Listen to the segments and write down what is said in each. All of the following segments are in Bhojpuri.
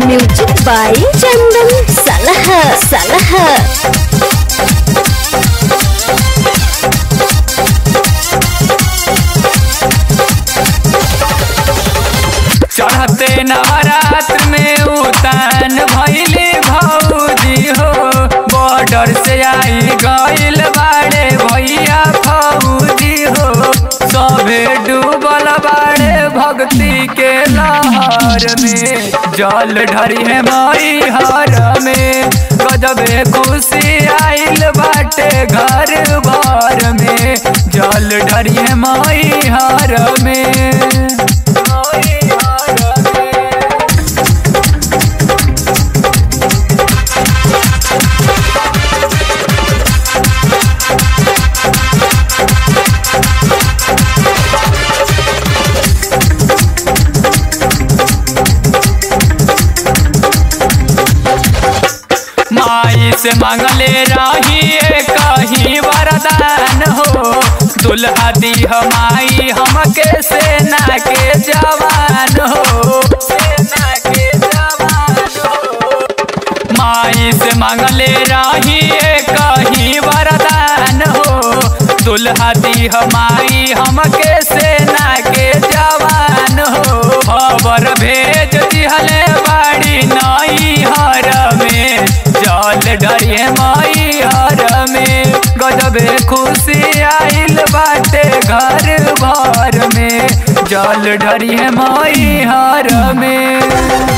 Music by Chandan Salaha Salaha चढ़ते नवरात में उतान भैले भौजी हो बॉर्डर से आई गइल बाड़े भैया फौजी हो सभे डूबल बाड़े भक्ति के लहर में जल ढरी है मई हर में गजबे खुशी आइल बाटे घर भर में जल ढरी है मई हर में मई हर में माई से मांगले रही कहीं वरदान हो दुल्हा दी हमाई हमके सेना के जवान हो सेना के जवान हो माई से मांगले रही कहीं वरदान हो दुल्हा दी हमाई हमके सेना के जवान हो खबर भेज दिहले बाड़ी नई हर में जल डरिए मई हर में गजबे खुशी आइल बाटे घर भर में जल डरिए मई हर में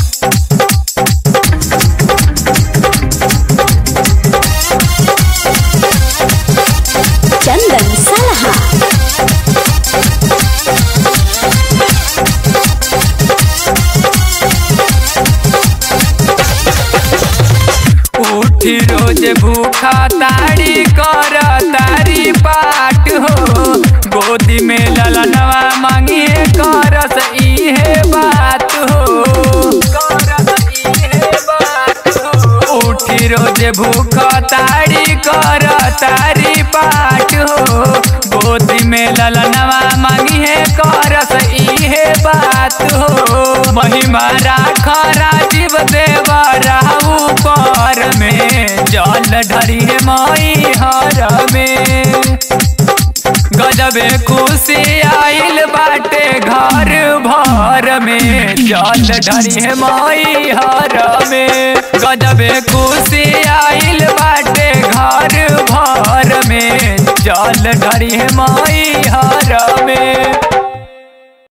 Chandan Salaha उठी रोज भूखा तारी कर तारी पाट हो गोदी में ललनवा मांगिए करस इहे बात हो करस इहे बात हो उठी रोज भूखा तारी कर तारी पाट हो गोदी में ललनवा मांगिए करस इहे बात हो महिमा राख राजीव देव राहु पर में जल ढरी है मई हर में गजबे खुशी आइल बाटे घर भर में जल ढरी है मई हर में गजबे खुशी आइल बाटे घर भर में जल ढरी है मई हर